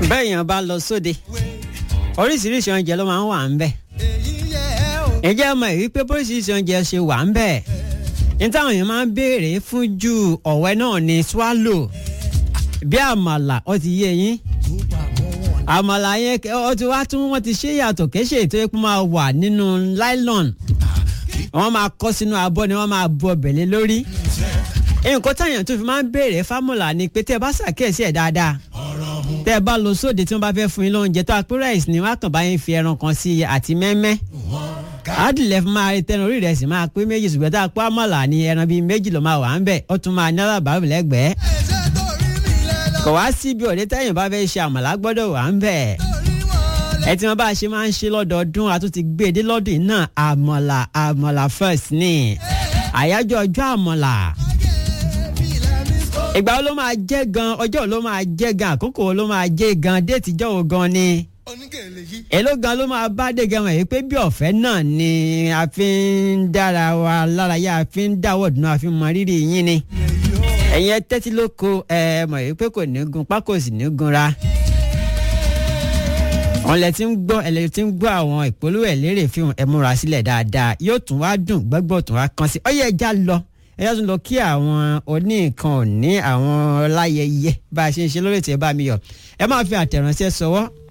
bẹ́ẹ̀ yẹn bá lọ sóde oríṣiríṣi oúnjẹ ló máa ń wà ń bẹ̀ ǹjẹ́ ọmọ yìí pé oríṣiríṣi oúnjẹ ṣe wà ń bẹ̀ ní táwọn èèyàn máa ń béèrè fún ju ọ̀wẹ́ náà ní swallow bí àmàlà ó ti yé yín àmàlà yẹn ó ti wá tún wọ́n ti ṣe yàtọ̀ kéṣe ètò epo máa wà nínú nylon wọ́n máa kọ́ sínú abọ́ ni wọ́n máa bu ọbẹ̀ lé lórí nǹkan táyàn tó fi máa ń béèrè fámùlà ni pé tẹ́ ẹ bá ṣàkíyèsí ẹ̀ dáadáa tẹ́ ẹ bá lọ sóde tí wọ́n bá fẹ́ fún yín lóúnjẹ tó apẹ́ rice ni wọ́n á kàn bá yín fi ẹran kan sí i àti mẹ́mẹ́ àdìlẹ̀ fún máa tẹnu orí rẹ̀ sì máa pé méjì ṣùgbọ́n tá a pé àmàlà ni ẹran bíi méjì ló máa wà ń bẹ̀ ó tún máa ní alábàárù lẹ́gbẹ̀ẹ́ kò wá síbi òde táyàn bá fẹ́ ṣe àmàlà gbọ́dọ̀ wà ń bẹ̀ ẹ tí wọn bá ṣe máa ń ṣe lọ́dọọdún a tún ti gbé e dé lọ́dún yìí náà àmàlà àmàlà first ni àyájọ́ ọjọ́ àmàlà ìgbà wo ló máa jẹ́ gan ọjọ́ wo ló máa jẹ́ gan àkókò wo ló máa jẹ́ gan déètì jọ́ wo gan ni èló gan ló máa bá dé gan wọ̀nyí pé bí ọ̀fẹ́ náà ni a fi ń dára wa lárayá a fi ń dáwọ́ dùnú a fi mọ rírì yín ni ẹ̀yin ẹ tẹ́tí ló ko ẹ mọ̀ yìí pé kò ní gun pákó sì ní gunra wọn lẹ ti ń gbọ́ ẹ lẹ ti ń gbọ́ àwọn ìpolówó ẹ̀ lérè fíhùn ẹ múra sílẹ̀ dáadáa yóò tún wá dùn gbọ́gbọ́ tún wá kàn sí ọyẹ ẹja lọ ẹja tún lọ kí àwọn oníkan òní àwọn ọláyẹyẹ bá a ṣe ń ṣe lórí ètò ẹ bá mi yọ ẹ máa fi àtẹ̀ránṣẹ́ sọwọ́